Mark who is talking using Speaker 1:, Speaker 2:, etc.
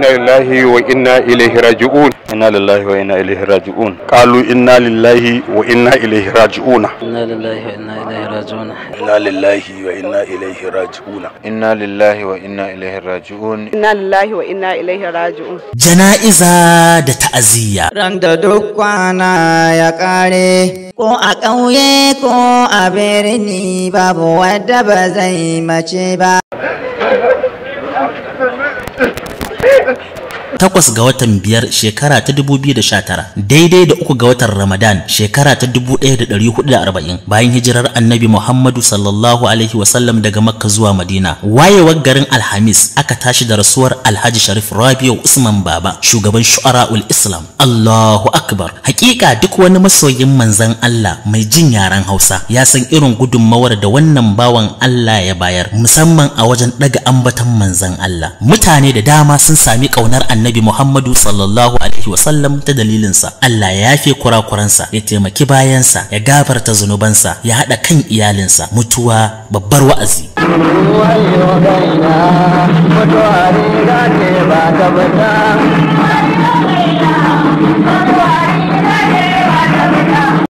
Speaker 1: inna lillahi wa inna ilaihi raji'un
Speaker 2: inna lillahi wa inna ilaihi raji'un
Speaker 1: qalu inna lillahi wa inna ilaihi raji'un
Speaker 3: inna lillahi wa inna ilaihi raji'un
Speaker 1: inna lillahi wa inna ilaihi raji'un
Speaker 2: inna lillahi wa inna ilaihi raji'un
Speaker 4: inna lillahi wa inna ilaihi raji'un
Speaker 5: jana'iza da ta'aziyya
Speaker 6: ran da duk kwana ya kare ko a ƙauye ko a birni babu wadda ba zai mace ba
Speaker 5: takwas ga watan biyar shekara ta 2019 daidai da uku ga watan ramadan shekara ta 1440 bayan hijirar annabi muhammadu sallallahu alaihi wasallam daga makka zuwa madina wayewar garin alhamis aka tashi da rasuwar alhaji sharif rabiu usman baba shugaban shu'ara'ul islam allahu akbar hakika duk wani masoyin manzan allah mai jin yaren hausa ya san irin gudunmawar da wannan bawan allah ya bayar musamman a wajen daga ambatan manzan allah mutane da dama sun sami kaunar annabi annabi Muhammadu sallallahu alaihi wasallam ta dalilinsa Allah ya yafe kurakuransa ya taimaki bayansa ya gafarta zunubansa ya haɗa kan iyalinsa mutuwa babbar wa'azi
Speaker 6: mutuwa riga ce ba ta fita